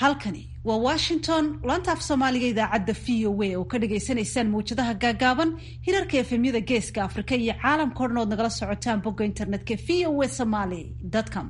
halkani waa washington laanta af soomaaliga idaacadda v o a oo ka dhagaysanaysaan mawjadaha gaagaaban hirarka efemyada geeska afrika iyo caalamka o dhan ood nagala socotaan bogga internetka v o a somaly com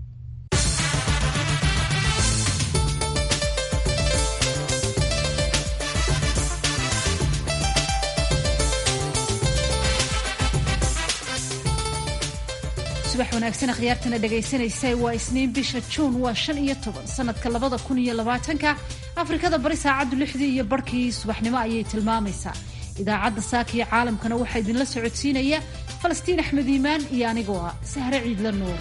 subax wanaagsan akhyaartana dhegaysanaysa waa isniin bisha juun waa shan iyo toban sanadka labada kun iyo labaatanka afrikada bari saacaddu lixdii iyo barhkii subaxnimo ayay tilmaamaysaa idaacadda saaka iyo caalamkana waxaa idinla socodsiinaya falastiin axmed iimaan iyo anigoo ah sahre ciidla nuur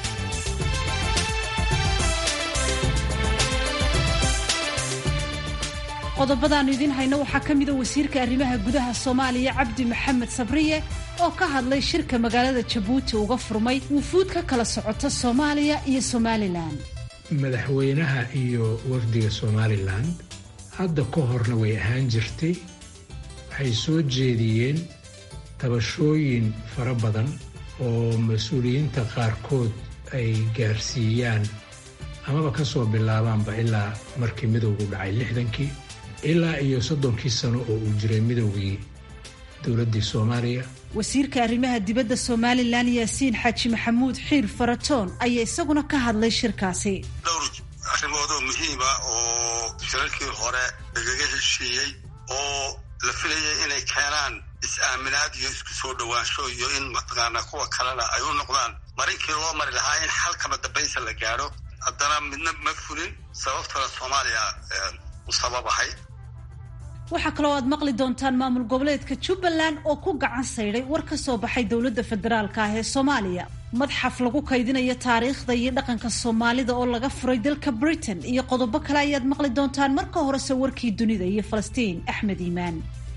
qodobadaannu idiin hayno waxaa ka mida wasiirka arrimaha gudaha soomaaliya cabdi maxamed sabriye oo ka hadlay shirka magaalada jabuuti uga furmay wufuud ka kala socota soomaaliya iyo somalilan madaxweynaha iyo wafdiga somalilan hadda ka horna way ahaan jirtay waxay soo jeediyeen tabashooyin fara badan oo mas-uuliyiinta qaarkood ay gaarsiiyaan amaba ka soo bilaabaanba ilaa markii midowgu dhacay lixdankii ilaa iyo soddonkii sano oo uu jiray midowgii dowladdii soomaaliya wasiirka arrimaha dibadda somalilan yaasiin xaaji maxamuud xiir faratoon ayaa isaguna ka hadlay shirkaasi dhowr arrimoodoo muhiima oo shirarkii hore lagaga heshiiyey oo la filayay inay keenaan is-aaminaad iyo isku soo dhowaansho iyo in mataqaanaa kuwa kalena ay u noqdaan marinkii loo mari lahaa in xalkama dambaysa la gaadho haddana midna ma fulin sababtana soomaaliya u sababahay waxaa kaloo aad maqli doontaan maamul goboleedka jubbaland oo ku gacan saydhay war ka soo baxay dowladda federaalka ah ee soomaaliya madxaf lagu kaydinayo taariikhda iyo dhaqanka soomaalida oo laga furay dalka britain iyo qodobo kale ayaad maqli doontaan marka horese warkii dunida iyo falastiin axmed iimaan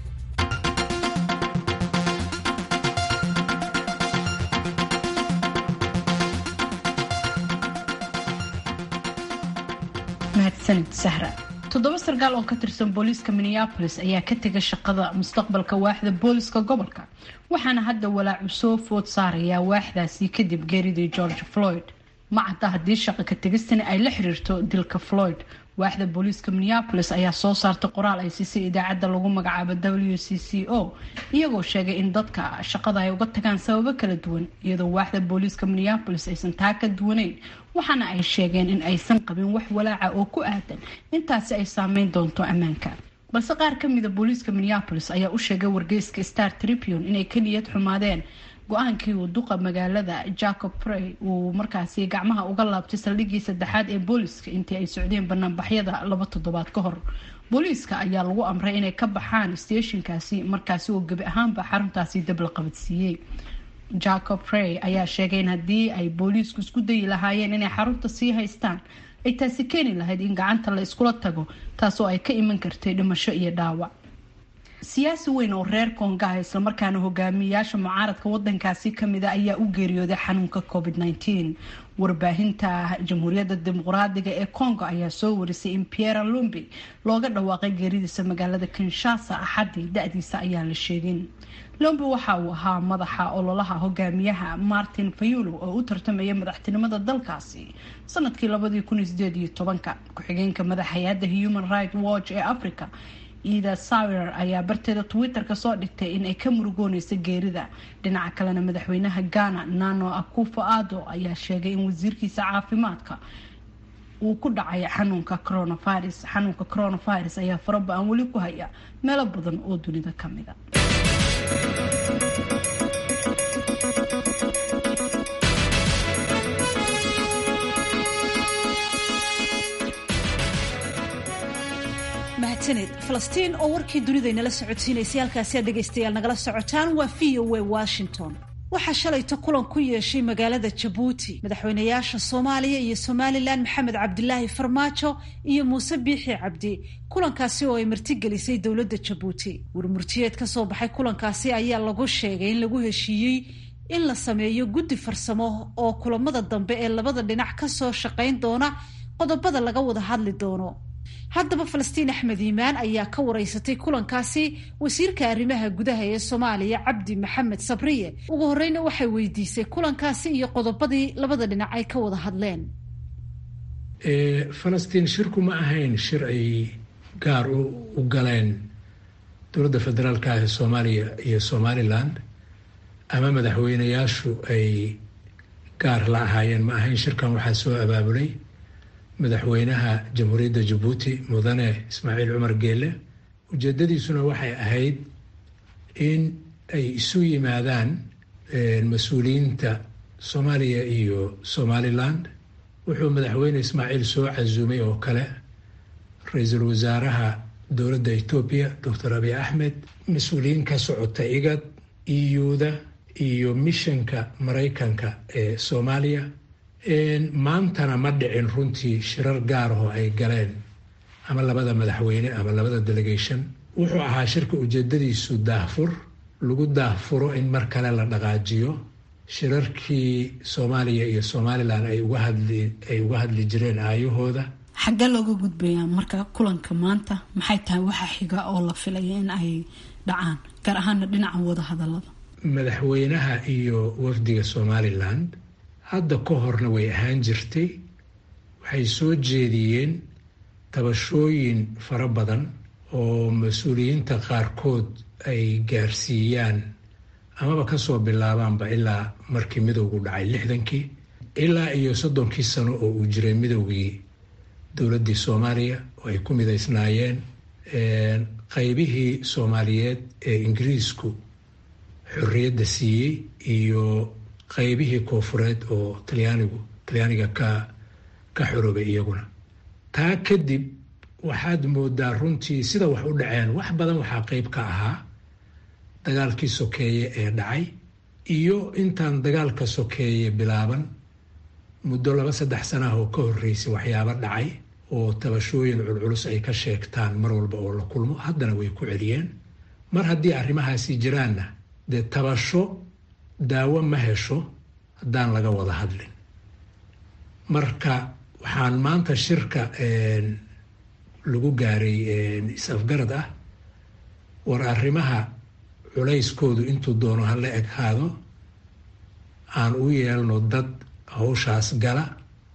mahadsanid sahra toddoba sarkaal oo ka tirsan booliiska minneabolis ayaa ka tegay shaqada mustaqbalka waaxda booliska gobolka waxaana hadda walaacu soo food saarayaa waaxdaasi kadib geeridii george floyd ma cadda haddii shaqa ka tegistani ay la xiriirto dilka floyd waaxda booliiska minneabolis ayaa soo saartay qoraal ay siisay idaacadda lagu magacaabo w c c o iyagoo sheegay in dadka shaqada ay uga tagaan sababo kala duwan iyadoo waaxda booliiska minneabolis aysan taa ka duwanayn waxaana ay sheegeen in aysan qabin wax walaaca oo ku aadan intaasi ay saameyn doonto ammaanka balse qaar ka mida booliiska minneabolis ayaa u sheegay wargeyska star tribune inay ka niyad xumaadeen go-aankii uu duqa magaalada jacob prey uu markaasi gacmaha uga laabtay saldhigii saddexaad ee booliiska intii ay socdeen banaanbaxyada laba toddobaad ka hor booliiska ayaa lagu amray inay ka baxaan steeshinkaasi markaasi oo gebi ahaanba xaruntaasi dab la qabadsiiyey jacob prey ayaa sheegay in haddii ay booliisku isku dayi lahaayeen inay xarunta sii haystaan ay taasi keeni lahayd in gacanta la iskula tago taasoo ay ka iman kartay dhimasho iyo dhaawac siyaasi weyn oo reer kongaha islamarkaana hogaamiyayaasha mucaaradka wadankaasi kamida ayaa u geeriyooday xanuunka covid -19 warbaahinta jamhuuriyadda dimuqraadiga ee congo ayaa soo warisay in pierre lumbi looga dhawaaqay geeridiisa magaalada kinshasa axadii da-diisa ayaan la sheegin lumbi waxa uu ahaa madaxa ololaha hogaamiyaha martin fayulo oo u tartamaya madaxtinimada dalkaasi sanadkii labadii kun sideed iyo tobanka ku-xigeenka madax hay-adda human rights watch ee africa ida sawer ayaa barteeda twitter-ka soo dhigtay in ay ka murugooneysa geerida dhinaca kalena madaxweynaha ghana nano akufo ado ayaa sheegay in wasiirkiisa caafimaadka uu ku dhacay xanuunka coronavirus xanuunka coronavirus ayaa faraba-an weli ku haya meelo badan oo dunida kamida mahadsaned falastiin oo warkii dunida inala socodsiinaysay halkaasi aad dhegaystayaal nagala socotaan waa v o a washington waxaa shalayta kulan ku yeeshay magaalada jabuuti madaxweynayaasha soomaaliya iyo somalilan maxamed cabdilaahi farmaajo iyo muuse biixi cabdi kulankaasi oo ay martigelisay dowladda jabuuti warmurtiyeed ka soo baxay kulankaasi ayaa lagu sheegay in lagu heshiiyey in la sameeyo guddi farsamo oo kulamada dambe ee labada dhinac kasoo shaqayn doona qodobada laga wada hadli doono haddaba falastiin axmed iimaan ayaa ka wareysatay kulankaasi wasiirka arrimaha gudaha ee soomaaliya cabdi maxamed sabriye ugu horeyna waxay weydiisay kulankaasi iyo qodobadii labada dhinac ay ka wada hadleen falastiin shirku ma ahayn shir ay gaar u galeen dowladda federaalka ah ee soomaaliya iyo somaliland ama madaxweyneyaashu ay gaar la ahaayeen ma ahayn shirkan waxaa soo abaabulay madaxweynaha jamhuuriyadda jabuuti mudane ismaaciil cumar geele ujeedadiisuna waxay ahayd in ay isu yimaadaan mas-uuliyiinta soomaaliya iyo somaliland wuxuu madaxweyne ismaaciil soo casuumay oo kale ra-iisul wasaaraha dowladda etoobiya doctor abiy axmed mas-uuliyiin ka socota igad iyuda iyo mishanka maraykanka ee soomaaliya maantana ma dhicin runtii shirar gaarahoo ay galeen ama labada madaxweyne ama labada delegation wuxuu ahaa shirka ujeedadiisu daahfur lagu daahfuro in mar kale la dhaqaajiyo shirarkii soomaaliya iyo somalilan ay uga hadli ay uga hadli jireen aayahooda xaggee looga gudbayaa marka kulanka maanta maxay tahay waxa xiga oo la filaya in ay dhacaan gaar ahaana dhinaca wada hadalada madaxweynaha iyo wafdiga somaliland hadda ka horna way ahaan jirtay waxay soo jeediyeen tabashooyin fara badan oo mas-uuliyiinta qaarkood ay gaarsiiyaan amaba kasoo bilaabaanba ilaa markii midowgu dhacay lixdankii ilaa iyo soddonkii sano oo uu jiray midowgii dowladdii soomaaliya oo ay ku midaysnaayeen qaybihii soomaaliyeed ee ingiriisku xorriyadda siiyey iyo qaybihii koofureed oo talyaanigu talyaaniga ka ka xoroobay iyaguna taa kadib waxaad moodaa runtii sida wax u dhaceen wax badan waxaa qeyb ka ahaa dagaalkii sokeeye ee dhacay iyo intaan dagaalka sokeeye bilaaban muddo laba saddex sana ah oo ka horreysay waxyaabo dhacay oo tabashooyin culculus ay ka sheegtaan mar walba oo la kulmo haddana way ku celiyeen mar haddii arrimahaasi jiraanna dee tabasho daawo ma hesho haddaan laga wada hadlin marka waxaan maanta shirka lagu gaaray is-afgarad ah war arrimaha culayskoodu intuu doono hala eghaado aan u yeelno dad hawshaas gala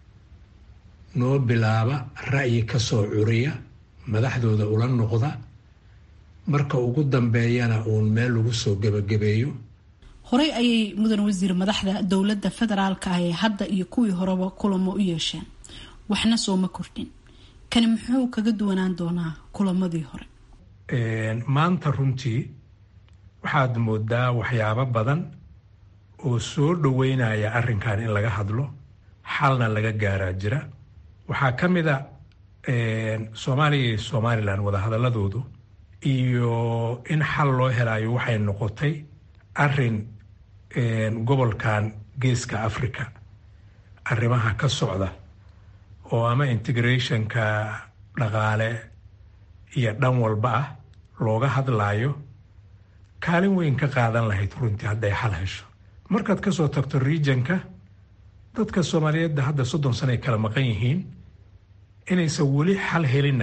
noo bilaaba ra'yi ka soo curiya madaxdooda ula noqda marka ugu dambeeyana uun meel lagu soo gebagabeeyo horey ayay mudan wasiir madaxda dowladda federaalka ah ee hadda iyo kuwii horeba kulamo u yeesheen waxna sooma kordhin kani muxuu kaga duwanaan doonaa kulamadii hore maanta runtii waxaad moodaa waxyaabo badan oo soo dhoweynaya arrinkan in laga hadlo xalna laga gaaraa jira waxaa ka mid a soomaaliya iyo somalilan wadahadaladoodu iyo in xal loo helayo waxay noqotay arrin gobolkan geeska africa arrimaha ka socda oo ama integrationka dhaqaale iyo dhan walba ah looga hadlaayo kaalin weyn ka qaadan lahayd runtii hadday xal hesho markaad kasoo tagto regionka dadka soomaaliyeedda hadda soddon sano ay kala maqan yihiin inaysan weli xal helinna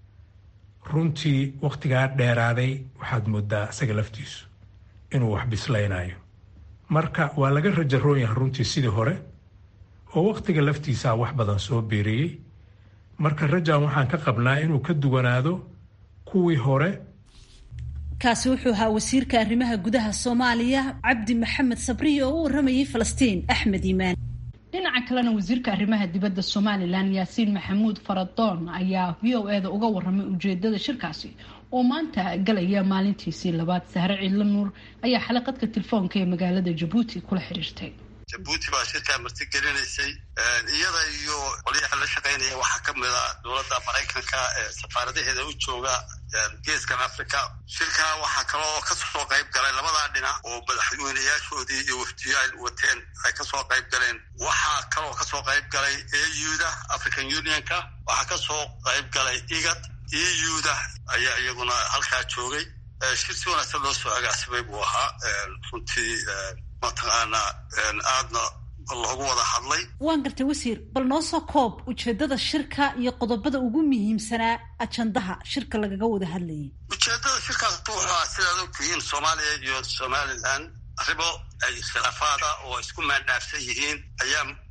runtii wakhtigaa dheeraaday waxaad moodaa isaga laftiisu inuu wax bislaynayo marka waa laga rajaroon yahay runtii sidii hore oo wakhtiga laftiisaa wax badan soo biiriyey marka rajan waxaan ka qabnaa inuu ka duwanaado kuwii hore kaasi wuxuu ahaa wasiirka arrimaha gudaha soomaaliya cabdi maxamed sabriye oo u waramayay falastiin axmed iimaan dhinaca kalena wasiirka arrimaha dibadda somalilan yaasiin maxamuud faradoon ayaa v o e da uga waramay ujeedada shirkaasi oo maanta galaya maalintiisii labaad sahre ciidla nuur ayaa xalaqadka telefoonka ee magaalada jabuuti kula xiriirtay jabuuti baa shirkaa martigelinaysay iyada iyo qolyaha la shaqaynaya waxaa ka mid a dowladda maraykanka ee safaaradaheeda u jooga geeskan africa shirkaa waxaa kaloo kasoo qayb galay labadaa dhinac oo madaxweynayaashoodii iyo wafdiyo ay wateen ay kasoo qayb galeen waxaa kaloo kasoo qayb galay euda african unionka waxaa kasoo qayb galay igad euda ayaa iyaguna halkaa joogay shir si wanaagsan loo soo agaacsamay buu ahaa runtii mataqaanaa aadna loogu wada hadlay waan gartay wasiir bal noo soo koob ujeedada shirka iyo qodobada ugu muhiimsanaa ajandaha shirka lagaga wada hadlayay ujeedada shirkaas wuxua sidaad ogtihiin soomaaliya iyo somalilan arrimo ay khilaafaada oo isku maandhaafsan yihiin ayaa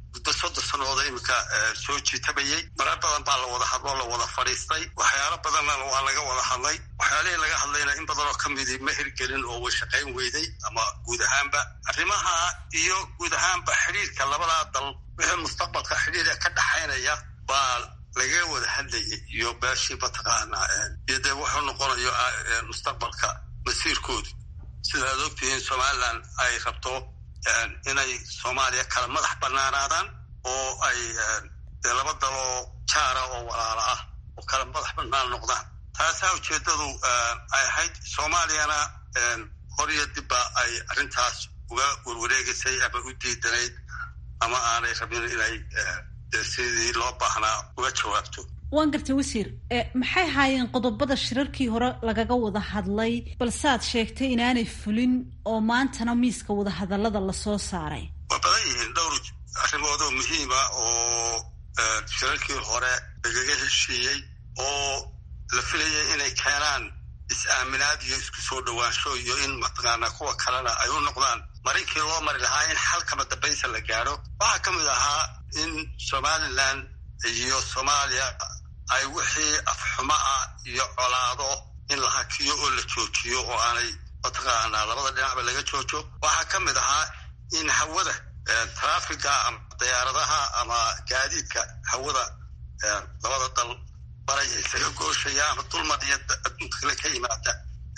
muddo soddon sanooda iminka soo jiitabayey marar badan baa la wada hadloo la wada fadhiistay waxyaalo badanna waa laga wada hadlay waxyaalihii laga hadlayna in badanoo ka midii ma hirgelin oo way shaqayn weyday ama guud ahaanba arrimaha iyo guud ahaanba xidhiirka labadaa dal wixii mustaqbalka xidhiirka ka dhaxaynaya baa laga wada hadlayay iyo beeshii mataqaanaa iyo dee wuxuu noqonayo mustaqbalka masiirkoodu sida ad ogtihiin somalilan ay rabto inay soomaaliya kala madax banaanaadaan oo ay dee laba daloo jaara oo walaala ah oo kala madax banaan noqdaan taasaa ujeeddadu ay ahayd soomaaliyana horiyo dibba ay arrintaas uga warwareegaysay ama u diidanayd ama aanay rabin inay sidii loo baahnaa uga jawaabto waan gartay wasiir maxay haayeen qodobada shirarkii hore lagaga wada hadlay balsead sheegtay inaanay fulin oo maantana miiska wadahadallada lasoo saaray waa badan yihiin dhowr arrimoodoo muhiima oo shirarkii hore lagaga heshiiyey oo la filayay inay keenaan is-aaminaad iyo isku soo dhowaansho iyo in mataqaanaa kuwa kalena ay u noqdaan marinkii loo mari lahaa in xalkama dambaysa la gaadho waxaa ka mid ahaa in somalilan iyo soomaaliya ay wixii afxumo ah iyo colaado in la hakiyo oo la joojiyo oo aanay mataqaanaa labada dhinacba laga joojo waxaa ka mid ahaa in hawada traafiga ama diyaaradaha ama gaadiidka hawada labada dal baray isaga gooshaya ama dulmar iyo adduunka kale ka yimaada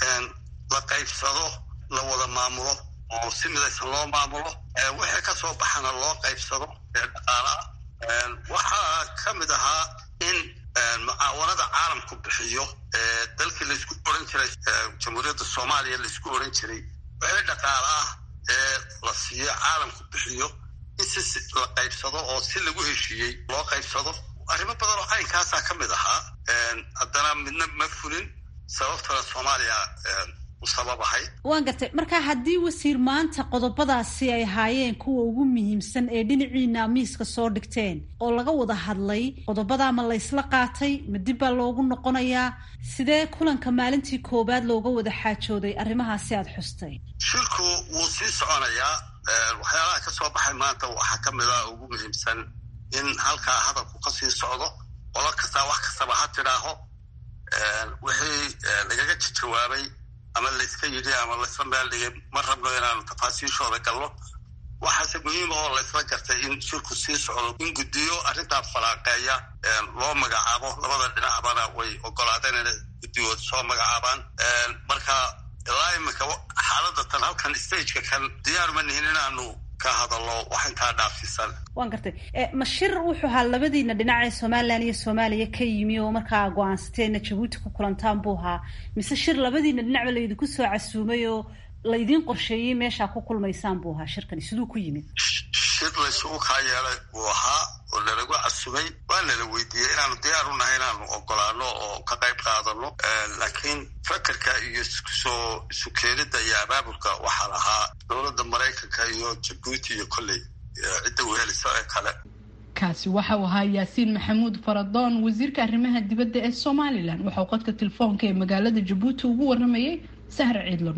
la qaybsado la wada maamulo oo si midaysan loo maamulo wixii ka soo baxana loo qaybsado ee dhaqaalaha waxaa ka mid ahaa in mucaawanada caalamku bixiyo dalkii laysku oran jiray jamhuuriyadda soomaaliya laysku oran jiray wixii dhaqaala ah ee la siiyo caalamku bixiyo in si la qaybsado oo si lagu heshiiyey loo qaybsado arrimo badan oo caynkaasaa ka mid ahaa haddana midna ma fulin sababtana soomaaliya waan gartay marka haddii wasiir maanta qodobadaasi ay ahaayeen kuwa ugu muhiimsan ee dhinaciina miiska soo dhigteen oo laga wada hadlay qodobadaa ma laysla qaatay ma dib baa loogu noqonayaa sidee kulanka maalintii koowaad looga wada xaajooday arrimahaasi aada xustay shirku wuu sii soconayaa waxyaalaha ka soo baxay maanta waxaa ka mid ah ugu muhiimsan in halkaa hadalku ka sii socdo qolo kastaa wax kastaba ha tidhaaho wixii lagaga jawaabay ama layska yidhi ama laysla meel dhigay ma rabno inaanu tafaasiishooda galno waxaase muhiima oo laysla gartay in shirku sii socdo in guddiyo arrintaa falaaqeeya loo magacaabo labada dhinacbana way ogolaadeen inay guddigood soo magacaabaan marka ilaa iminka xaaladda tan halkan stageka kan diyaaruma nihin inaanu ka hadallo wax intaa dhaafsiisan waan gartay ma shir wuxuu ahaa labadiina dhinac ee somalilan iyo soomaaliya ka yimi oo markaa go-aansateena jabuuti ku kulantaan buu ahaa mise shir labadiina dhinacba laydinku soo casuumay oo laydiin qorsheeyey meeshaa ku kulmaysaan buu ahaa shirkani siduu ku yimid shir laysugu kaa yeelay buu ahaa oo lalagu casumay waa nala weydiiyey inaanu diyaar u nahay inaanu ogolaano oo ka qayb qaadano laakiin fakerka iyo iskusoo isu keenida iyo abaabulka waxaa lahaa dowladda maraykanka iyo jabuuti iyo kolley cidda wehelisa ee kale kaasi waxa uu ahaa yaasiin maxamuud faradoon wasiirka arrimaha dibadda ee somalilan waxauu qodka telefoonka ee magaalada jabuuti ugu waramayay sahra ciidlan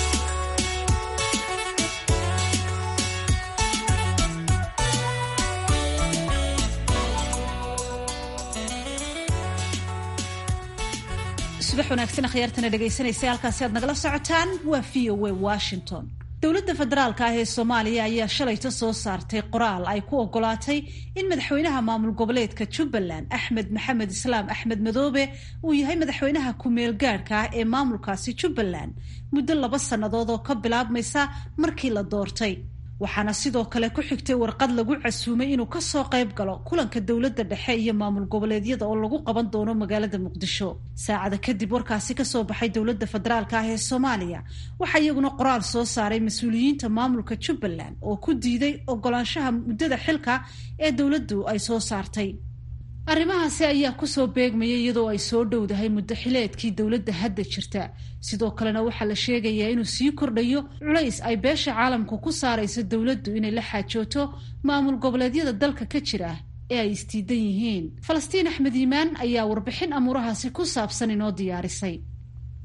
subax wanaagsan akhyaartana dhegaysanaysa halkaasi aad nagala socotaan waa v o a washington dowladda federaalka ah ee soomaaliya ayaa shalayta soo saartay qoraal ay ku ogolaatay in madaxweynaha maamul goboleedka jubbaland axmed maxamed islaam axmed madoobe uu yahay madaxweynaha ku-meel gaadhka ah ee maamulkaasi jubbaland muddo laba sannadood oo ka bilaabmaysa markii la doortay waxaana sidoo kale ku xigtay warqad lagu casuumay inuu kasoo qayb galo kulanka dowladda dhexe iyo maamul goboleedyada oo lagu qaban doono magaalada muqdisho saacada kadib warkaasi kasoo baxay dowladda federaalka ah ee soomaaliya waxaa iyaguna qoraal soo saaray mas-uuliyiinta maamulka jubbaland oo ku diiday ogolaanshaha muddada xilka ee dowladdu ay soo saartay arrimahaasi ayaa kusoo beegmayay iyadoo ay soo dhowdahay muddo xileedkii dowladda hadda jirta sidoo kalena waxaa la sheegayaa inuu sii kordhayo culays ay beesha caalamku ku saarayso dowladdu inay la xaajooto maamul goboleedyada dalka ka jira ee ay isdiidan yihiin falastiin axmed yimaan ayaa warbixin amuurahaasi ku saabsan inoo diyaarisay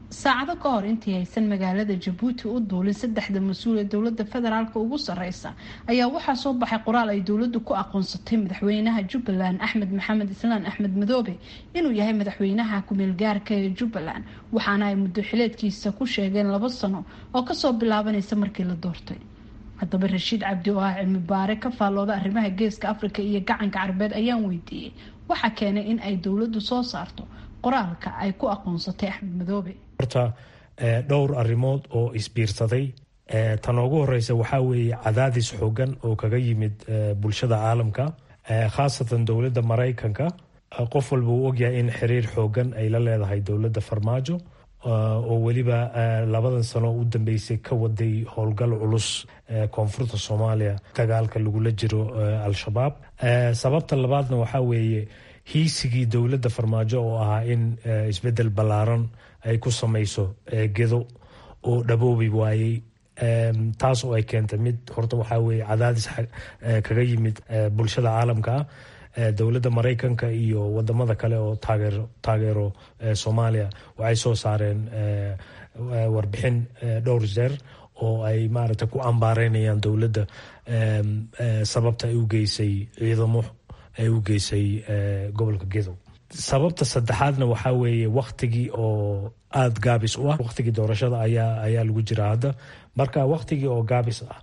saacado ka hor intii aysan magaalada jabuuti u duulin saddexda mas-uul ee dowlada federaalk ugu sareysa ayaa waxaa soo baxay qoraal ay dowladu ku aqoonsatay madaxweynaha jubbaland axmed maxamed islaan axmed madoobe inuu yahay madaxweynaha ku-meelgaarka ee jubbaland waxaana ay muddo xileedkiisa ku sheegeen labo sano oo kasoo bilaabanaysa markii la doortay haddaba rashiid cabdi oo ah cilmi baare ka faallooda arrimaha geeska afrika iyo gacanka carbeed ayaan weydiiyey waxaa keenay in ay dowladu soo saarto qoraalka ay ku aqoonsatay axmed madoobe horta dhowr arrimood oo isbiirsaday tan ugu horeysa waxaa weeye cadaadis xoogan oo kaga yimid bulshada caalamka khaasatan dowladda maraykanka qof walba uu ogyahay in xiriir xoogan ay la leedahay dowladda farmaajo oo weliba labadan sano u dambeysay ka waday howlgal culus koonfurta soomaaliya dagaalka lagula jiro al-shabaab sababta labaadna waxaa weeye hiisigii dowladda farmaajo oo ahaa in isbedel ballaaran ay ku samayso gedo oo dhaboobi waayey taas oo ay keentay mid horta waxaa weye cadaadis kaga yimid bulshada caalamka ah dowladda maraykanka iyo wadamada kale oo taageero taageero soomaaliya waxay soo saareen warbixin dhowr jeer oo ay maaragtay ku ambaareynayaan dowladda sababta ay u geysay ciidamo ay u geysay gobolka gedow sababta saddexaadna waxaa weeye waktigii oo aada gaabis u ah waktigii doorashada ayaa ayaa lagu jiraa hadda marka waktigii oo gaabis ah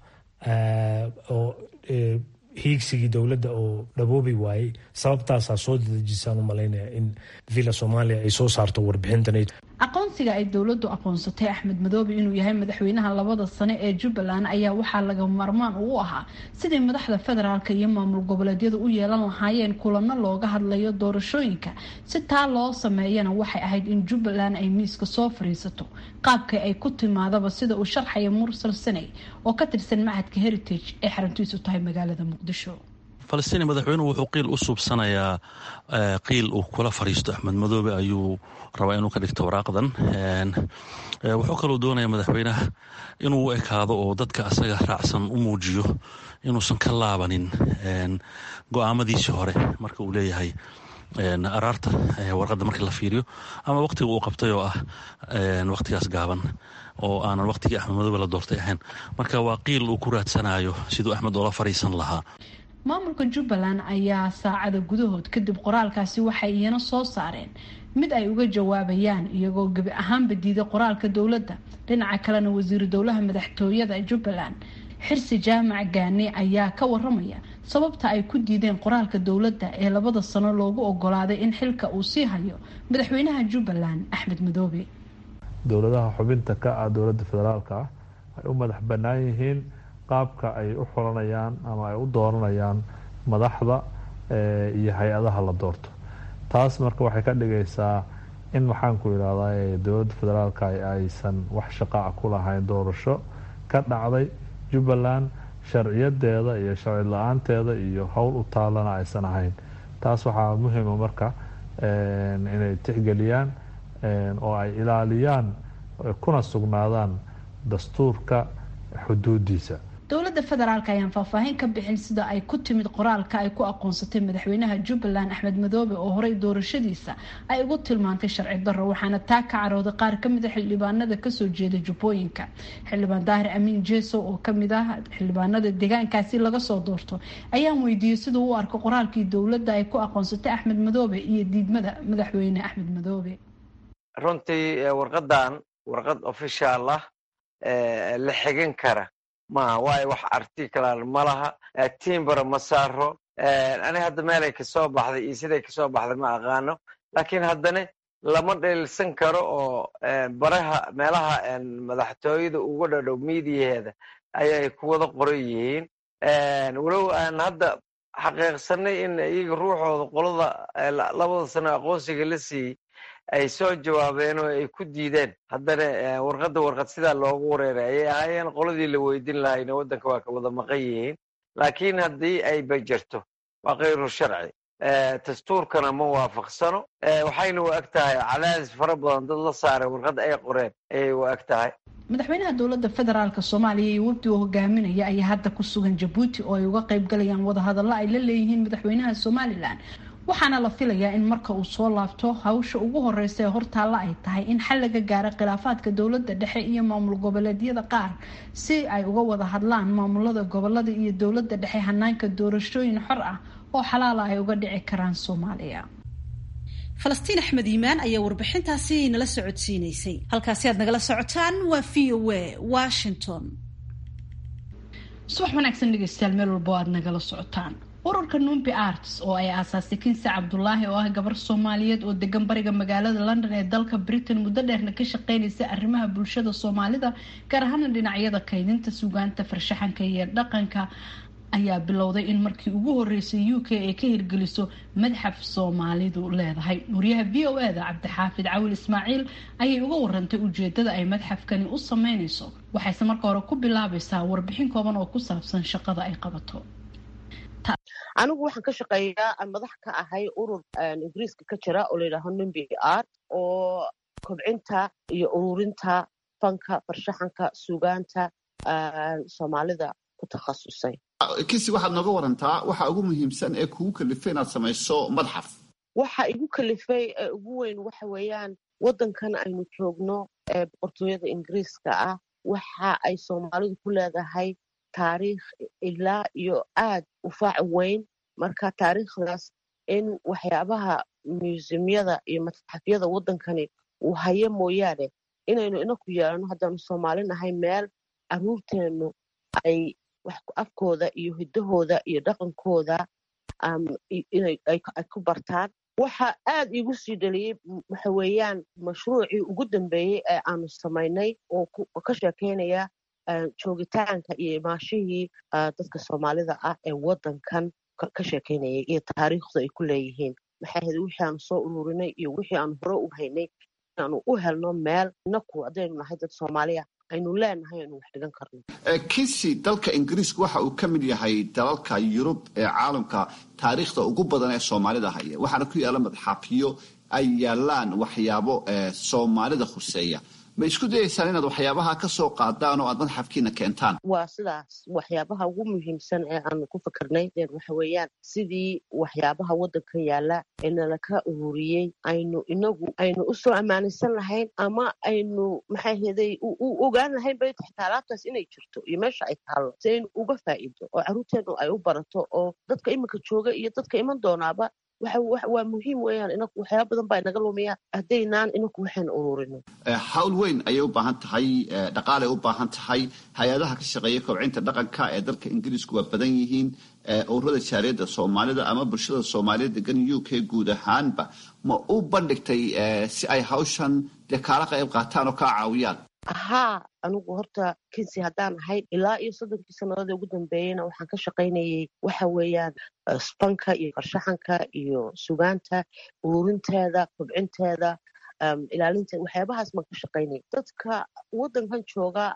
oo hiigsigii dowladda oo dhaboobi waayey sababtaasaa soo dadejisaan u malaynaya in villa soomaaliya ay soo saarto warbixintan aqoonsiga ay dowladu aqoonsatay axmed madoobe inuu yahay madaxweynaha labada sane ee jubbaland ayaa waxaa laga maarmaan uu ahaa sidii madaxda federaalk iyo maamul goboleedyadu u yeelan lahaayeen kulano looga hadlayo doorashooyinka si taa loo sameeyana waxay ahayd in jubbaland ay miiska soo fariisato qaabka ay ku timaadaba sida uu sharxaya mursal saney oo ka tirsan macadka heritage ee xaruntiisu tahay magaalada muqdisho falastiin madaxweynuhu wuxuu qiil u suubsanayaa qiil uu kula fariisto axmed madoobe ayuu rabaa inuu ka dhigto waraaqdan wuxuu kaloo doonayaa madaxweynaha inuu u ekaado oo dadka asaga raacsan u muujiyo inuusan ka laabanin go-aamadiisii hore marka uu leeyahay araarta warqadda markii la fiiriyo ama wakhtiga uu qabtay oo ah wakhtigaas gaaban oo aanan wakhtigii axmed madoobe la doortay ahayn marka waa qiil uu ku raadsanayo siduu axmed oola fariisan lahaa maamulka jubbaland ayaa saacada gudahood kadib qoraalkaasi waxay iyana soo saareen mid ay uga jawaabayaan iyagoo gebi ahaanba diiday qoraalka dowladda dhinaca kalena wasiiru dowlaha madaxtooyada jubbaland xirsi jaamac gaane ayaa ka waramaya sababta ay ku diideen qoraalka dowladda ee labada sano loogu ogolaaday in xilka uu sii hayo madaxweynaha jubbaland axmed madoobe dowladaha xubinta ka ah dowladda federaalka ah ay u madax bannaan yihiin qaabka ay u xulanayaan ama ay u dooranayaan madaxda iyo hay-adaha la doorto taas marka waxay ka dhigaysaa in maxaanku yidhahdaa dowladda federaalka aysan wax shaqaaca ku lahayn doorasho ka dhacday jubbaland sharciyadeeda iyo sharci la-aanteeda iyo howl u taalana aysan ahayn taas waxaa muhima marka inay tixgeliyaan oo ay ilaaliyaan kuna sugnaadaan dastuurka xuduudiisa dowladda federaalk ayaan faahfaahin ka bixin sida ay ku timid qoraalka ay ku aqoonsatay madaxweynaha jubbaland axmed madoobe oo horey doorashadiisa ay ugu tilmaantay sharci darro waxaana taa ka carooday qaar kamid a xildhibaanada kasoo jeeda jubbooyinka xildhibaan daahir amiin jeesow oo kamid ah xildhibaanada deegaankaasi laga soo doorto ayaan weydiiyey siduu u arko qoraalkii dowladda ay ku aqoonsatay axmed madoobe iyo diidmada madaxweyne axmed madoobe runtii warqadan warqad ofishaal ah la xigan kara maaha waayo wax articlan ma laha timbara ma saaro ani hadda meelay kasoo baxday iyo siday kasoo baxday ma aqaano laakiin haddana lama dheelsan karo oo baraha meelaha madaxtooyada uga dhadhow miidiyaheeda ayay ku wada qoran yihiin walow aan hadda xaqiiqsanay in iyaga ruuxooda qolada labada sano aqoonsiga la siiyey ay soo jawaabeen oo ay ku diideen haddana warqadda warqad sidaa loogu wareeray ayay ahaayeen qoladii la weydin lahayna waddanka waa ka wada maqan yihiin laakiin haddii ay bajerto waa kayru sharci dastuurkana ma waafaqsano waxayna u eg tahay cadaadis fara badan dad la saaray warqad ay qoreen ayay u eg tahay madaxweynaha dowladda federaalk soomaaliya iyo wafdi uu hogaaminaya ayaa hadda ku sugan jabuuti oo ay uga qayb galayaan wadahadallo ay la leeyihiin madaxweynaha somalilan waxaana la filayaa in marka uu soo laabto hawsha ugu horeysa ee hortaalla ay tahay in xal laga gaaro khilaafaadka dowladda dhexe iyo maamul goboleedyada qaar si ay uga wada hadlaan maamulada gobolada iyo dowladda dhexe hanaanka doorashooyin xor ah oo xalaala ay uga dhici karaan soomaaliya falastiin axmed iimaan ayaa warbixintaasi nala socodsiinaysay halkaasi aad nagala socotaan waa v o a washington subax wanaagsan dhegeystayaal meel walbo aad nagala socotaan ururka numbi arts oo ay aasaasay kinsi cabdulaahi oo ah gabar soomaaliyeed oo degan bariga magaalada london ee dalka britain muddo dheerna ka shaqeynaysa arrimaha bulshada soomaalida gaar ahaana dhinacyada kaydinta sugaanta farshaxanka iyo dhaqanka ayaa bilowday in markii ugu horeysay u k ay ka hirgeliso madxaf soomaalidu leedahay wariyaha v o e da cabdixaafid cawil ismaaciil ayay uga warantay ujeedada ay madxafkani u sameyneyso waxayse marka hore ku bilaabaysaa warbixin kooban oo ku saabsan shaqada ay qabato anigu waxaan ka shaqeeyaa madax ka ahay urur ingiriiska ka jira oo layidhaaho numbi art oo kobcinta iyo ururinta fanka farshaxanka sugaanta soomaalida ku takhasusay kisi waxaad nooga warantaa waxa ugu muhiimsan ee kugu kalifay inaad samayso madxaf waxa igu kalifay ee ugu weyn waxa weeyaan waddankan aynu joogno ee boqortooyada ingiriiska ah waxa ay soomaalidu ku leedahay taariikh ilaa iyo aad u faac weyn marka taariikhdaas in waxyaabaha museumyada iyo matxafyada waddankani uu hayo mooyaane inaynu inaku yeelano haddaanu soomaali nahay meel caruurteennu ay afkooda iyo hiddahooda iyo dhaqankooda ay ku bartaan waxa aad iigu sii dhaliyey waxa weeyaan mashruucii ugu dambeeyey ee aanu samaynay oo ka sheekeynaya joogitaanka iyo imaashihii dadka soomaalida ah ee waddankan ka sheekeynayay iyo taariikhda ay ku leeyihiin maxay ahayd wixii aanu soo ururinay iyo wixii aanu hore u haynay inaanu u helno meel inaku haddaynu nahay dad soomaaliya aynu leenahay aynu wax dhigan karno kisi dalka ingiriisku waxa uu ka mid yahay dalalka yurub ee caalamka taariikhda ugu badan ee soomaalida haya waxaana ku yaalla madxaafyo ay yaalaan waxyaabo soomaalida khuseeya ma isku dayaysaan inaad waxyaabaha ka soo qaadaan oo aad madxafkiina keentaan waa sidaas waxyaabaha ugu muhiimsan ee aanu ku fikirnay waxa weeyaan sidii waxyaabaha waddankan yaalla ee nalaka ururiyey aynu inagu aynu usoo ammaanaysan lahayn ama aynu maxay heday u ogaan lahayn bay xitaa alaabtaas inay jirto iyo meesha ay taallo si aynu uga faa'iido oo carruurteennu ay u barato oo dadka iminka jooga iyo dadka iman doonaaba waa muhiim weyaan inaku waxyaaba badan baa inaga lumiya haddaynaan inaku waxaynu ururino hawl weyn ayay u baahan tahay dhaqaalay u baahan tahay hay-adaha ka shaqeeya kobcinta dhaqanka ee dalka ingiriisku waa badan yihiin ururada jaariyadda soomaalida ama bulshada soomaaliya degan u k guud ahaanba ma u bandhigtay si ay hawshan dee kaala qayb qaataan oo kaa caawiyaan haa anigu horta kinsi haddaan ahayd ilaa iyo soddonkii sannadood ee ugu dambeeyeyna waxaan ka shaqaynayay waxa weeyaan spanka iyo farshaxanka iyo sugaanta ururinteeda kobcinteeda ilaalinteeda waxyaabahaas baan ka shaqaynayay dadka waddankan jooga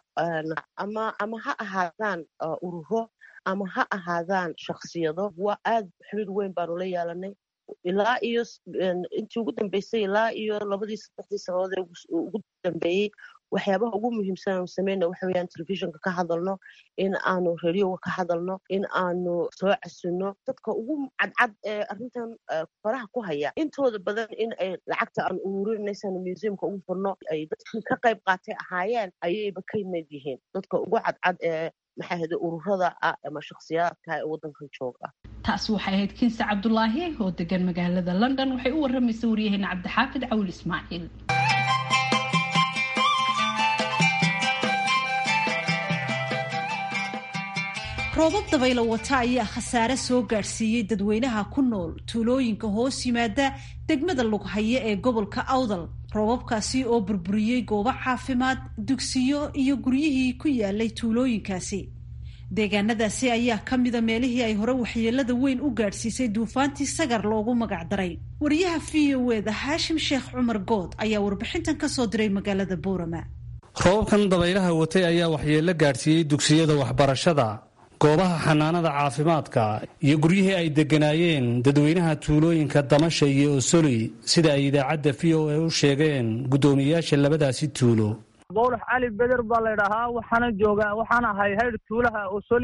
ama ama ha ahaadaan ururo ama ha ahaadaan shaksiyado waa aad xiriir weyn baanu la yeelanay ilaa iyo intii ugu dambeysay ilaa iyo labadii saddexdii sannadood ee ugu dambeeyey waxyaabaha ugu muhiimsan aanu sameyna waxa weyaan telefishinka ka hadalno in aanu radioga ka hadalno in aanu soo casino dadka ugu cadcad ee arrintan faraha ku haya intooda badan in ay lacagta aan ururinaysan museumka ugu furno ay dadkii ka qayb qaatay ahaayeen ayayba ka mid yihiin dadka ugu cadcad ee maxaa hada ururada ah ama shakhsiyaadka ee waddankan jooga taasi waxay ahayd kinsi cabdulaahi oo degan magaalada london waxay u waramaysay waryaheena cabdixaafid cawil ismaaciil roobab dabaylo wata ayaa khasaare soo gaadhsiiyey dadweynaha ku nool tuulooyinka hoos yimaada degmada lughaye ee gobolka awdal roobabkaasi oo burburiyey goobo caafimaad dugsiyo iyo guryihii ku yaalay tuulooyinkaasi deegaanadaasi ayaa ka mida meelihii ay hore waxyeelada weyn u gaadhsiisay duufaantii sagar loogu magacdaray wariyaha v o eda haashim sheekh cumar good ayaa warbixintan ka soo diray magaalada boorama roobabkan dabaylaha watay ayaa waxyeello gaadhsiiyey dugsiyada waxbarashada goobaha xanaanada caafimaadka iyo guryihii ay degganaayeen dadweynaha tuulooyinka damasha iyo osoli sida ay idaacadda v o a u sheegeen guddoomiyeyaasha labadaasi tuulo bowlax cali beder baa laydhahaa waxaana joogaa waxaan ahay haydh tuulaha osoli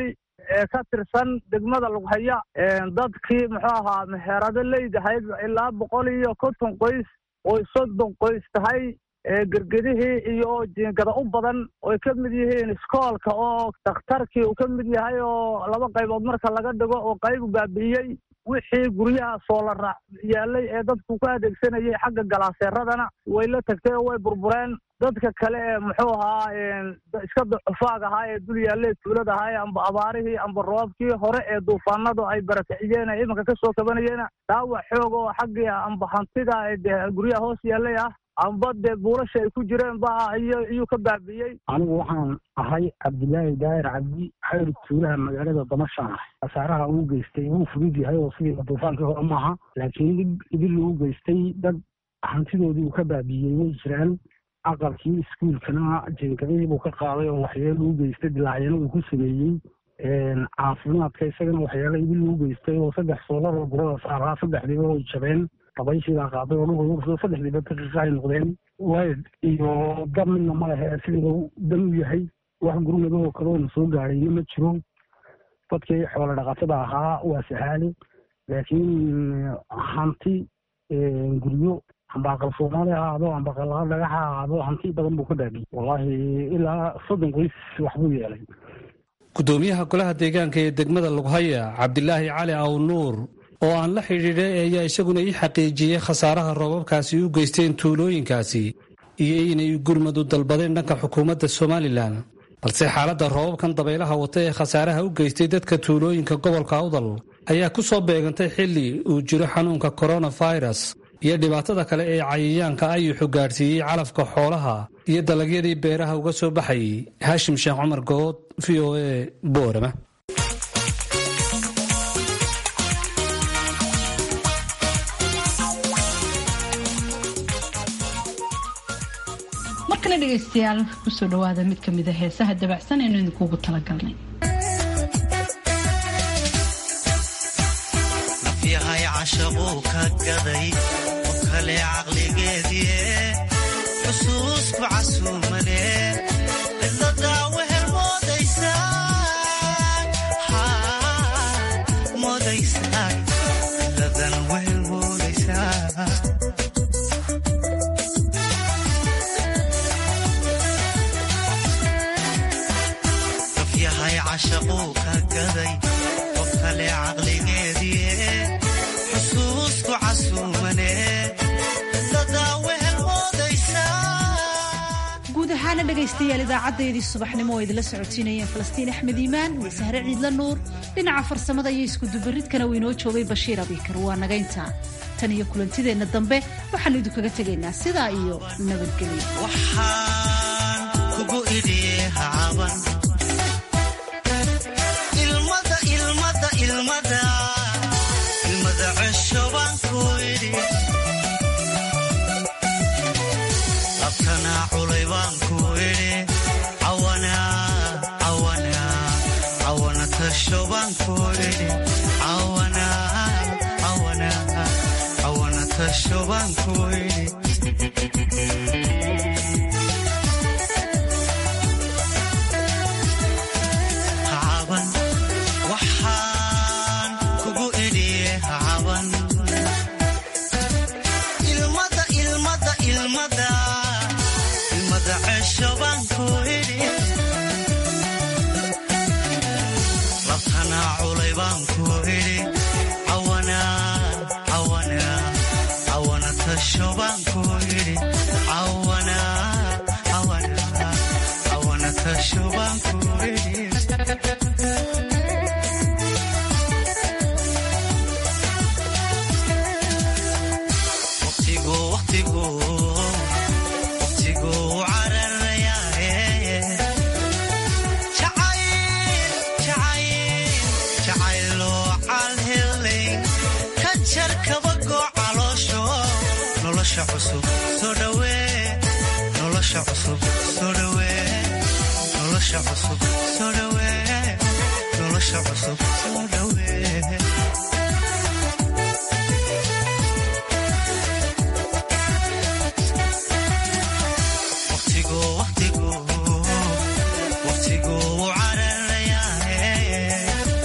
ee ka tirsan degmada lughaya dadkii muxuu ahaa meherado leydahayd ilaa boqol iyo konton qoys oy soddon qoys tahay gergedihii iyo jiingada u badan oy ka mid yihiin iskoolka oo dakhtarkii uu ka mid yahay oo laba qaybood marka laga dhigo oo qaybu baabi'iyey wixii guryaha soolara yaalay ee dadku ku adeegsanayay xagga galaaseeradana way la tagtay oo way burbureen dadka kale ee muxuu ahaa iska ducufaag ahaa ee dul yaallee tuulada ahaa ee amba abaarihii amba roobkii hore ee duufaanadu ay barakiciyeen ee imanka kasoo kabanayeena dhaawac xoog oo xaggii amba hantida dee guryaha hoos yaallay ah amba dee buulasha ay ku jireen ba iyuu ka baabi'iyey anigu waxaan ahay cabdilaahi daahir cabdi xayr tuulaha magaalada damashaan ah khasaaraha uu geystay wuu fudud yahay oo sidii duufaankii hore maaha laakiin idil uu geystay dad hantidoodii uu ka baabi'iyey way jiraan aqalkii iskuulkana jenkadihii buu ka qaaday oo waxyeelo uu geystay dilaacyana uu ku sameeyey caafimaadka isagana waxyaalo idil uu geystay oo saddex soolaroo gurada saaraa saddexdiiba way jabeen dabayshiibaa qaaday oo dhulka saddexdiiba daqiiqa ay noqdeen wayd iyo dab midna ma lehe sidii dan u yahay wax gurmadoo kaleona soo gaadhayna ma jiro dadkii xoolo dhaqatada ahaa waa sahaali laakiin hanti guryo amba aqal soomaali ha ahaado amba aqal dhagax ha ahaado hanti badan buu ka baabiyey wallaahi ilaa soddon qoys waxbuu yeelay gudoomiyaha golaha deegaanka ee degmada lughaya cabdilaahi cali aw nuur oo aan la xidhiidhay ayaa isaguna ii xaqiijiyey khasaaraha roobabkaasi u geysteen tuulooyinkaasi iyo inay gurmadu dalbadeen dhanka xukuumadda somalilan balse xaaladda roobabkan dabaylaha wata ee khasaaraha u geystay dadka tuulooyinka gobolka awdal ayaa ku soo beegantay xilli uu jiro xanuunka koronafirus iyo dhibaatada kale ee cayayaanka ayuxu gaadhsiiyey calafka xoolaha iyo dalagyadii beeraha uga soo baxayay haashim sheekh cumar good v o a boorama markana dhegaystayaal kusoo dhawaada mid ka mid a heesaha dabacsan aynu idinkuugu talagalnay nafyahay cashaquu ka gaday oo kale caqligeedie xusuusku casuumane cidladaa wehel moodaysaa cidladan wehel moodaysaa nafyahay cashaquu ka gaday qof kale caqligeedie xusuusku casuumane cidladaa wehel moodaysaa guud ahaana dhegaystayaal idaacadeedii subaxnimo oo idinla socotiinayeen falastiin axmed iimaan iyo sahre ciidla nuur dhinaca farsamada iyo iskudubaridkana uu inoo joogay bashiir abikar waa nagaynta tan iyo kulantideenna dambe waxaannu idinkaga tegaynaa sidaa iyo nabadgelyo waxaan kugu idhi hacaban ilmada ilmada ilmada ilmada cesho baan ku idhi labtana culay baan ku idhi cawana cawana cawana tasho baan ku idhi cawana cawana cawana tasho baan ku idhi hacaban waxaan kugu idhi hacaban ilmada ilmada ilmada ilmada cesho baan ku idhi labtana culay baan ku idhi cawana cawana cawana tasho baan ku idhi cawana cawana cawana tasho baan ku idhi waqtigu waqtigu waqtigu cararayaaye jacayl jacayl jacayloo calhelay ka jar kabagoo caloosho nolosha cusub soo dhawee nolosha cusub soo dhawee nolosha cusub soo dhawee nolosha cusub soo dhawee